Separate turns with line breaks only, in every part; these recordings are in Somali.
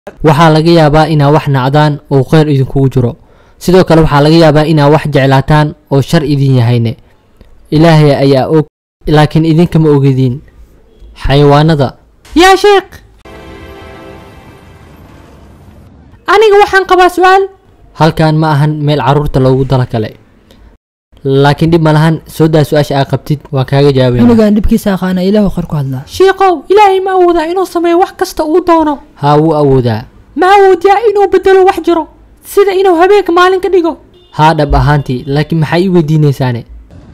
waxaa laga yaabaa inaa wax nacdaan oo kheyr idinkugu jiro sidoo kale waxaa laga yaabaa inaa wax jeclaataan oo shar idin yahayne ilaahay ayaa og laakiin idinkama ogediin xayawaanada
yaa sheekh aniga waxaan qabaa su-aal
halkan ma ahan meel caruurta loogu talagalay laakiin dhib ma lahan soo daa su-aasha aa qabtid waan kaaga jawaabaya
cunugan dhibkiisa aqaana ilaahu khayr ku hadlaa
shiikow ilaahay ma awoodaa inuu sameeyo wax kasta uu doono
haa wuu awoodaa
ma awoodiyaa inuu bedelo wax jiro sida inuu habeenka maalin ka dhigo
haa dhab ahaantii laakiin maxaa ii weydiinaysaane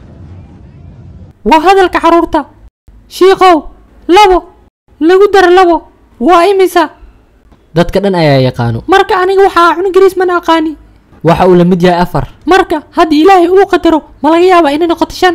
waa hadalka carruurta shiikow labo lagu daro labo waa imisa
dadka dhan ayaa yaqaano
marka aniga waxaa cunugariis mana aqaani
waxa uu la mid yahay afar
marka haddii ilaahay uu qadaro ma laga yaabaa inay noqoto shan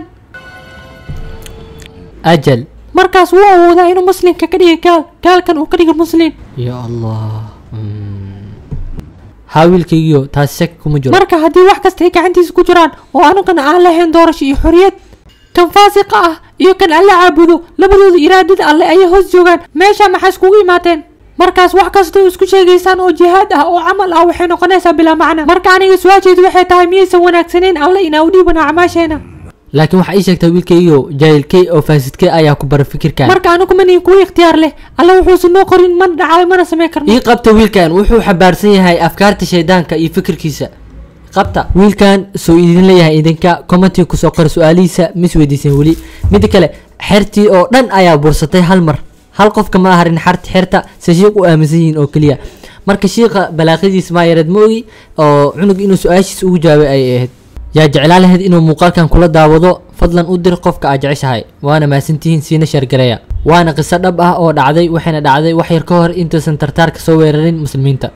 ajal
markaas wuu awoodaa inuu muslimka ka dhiga gaal gaalkan uu ka dhiga muslim
ya allah Mm. haa wiilkaygiyo taasi shaki kuma jiro
marka haddii wax kasta ay gacantiisa ku jiraan oo anugana aan lahayn doorasho iyo xorriyad kan faasiqa ah iyo kan alle caabudo labadooda iraadada alle ayay hoos joogaan meesha maxaa iskugu imaateen markaas wax kastoo isku sheegaysaan oo jihaad ah oo camal ah waxay noqonaysaa bilaa macna marka aniga su-aasheedu waxay tahay miyaysan wanaagsaneyn alle inaa u dhiibano acmaasheena
laakiin waxaa ii sheegtaa wiilkaygiyo jaahilkey oo faasidkey ayaa ku bara fikirkan
marka anigu manihin kuwa ikhtiyaar leh alle wuxuusan noo qorin mana dhacaayo mana samayn karno
ii qabta wiilkan wuxuu xabaarsan yahay afkaarta shaydaanka iyo fikirkiisa qabta wiilkan soo idin leeyahay idinka commentiga kusoo qora su-aalihiisa mis weydiisan weli midda kale xertii oo dhan ayaa bursatay hal mar hal qofka ma aharin xarti xerta se shiiq u aaminsan yihiin oo keliya marka shiiqa balaaqadiisa maa yareed ma ogi oo cunug inuu su-aashiisa ugu jawaabay ayay ahayd yaa jeclaa lahayd inuu muuqaalkan kula daawado fadlan u dir qofka aad jeceshahay waana mahadsantihiin siina sheergareeya waana qiso dhab ah oo dhacday waxayna dhacday wax yar ka hor intaysan tartaarka soo weerarin muslimiinta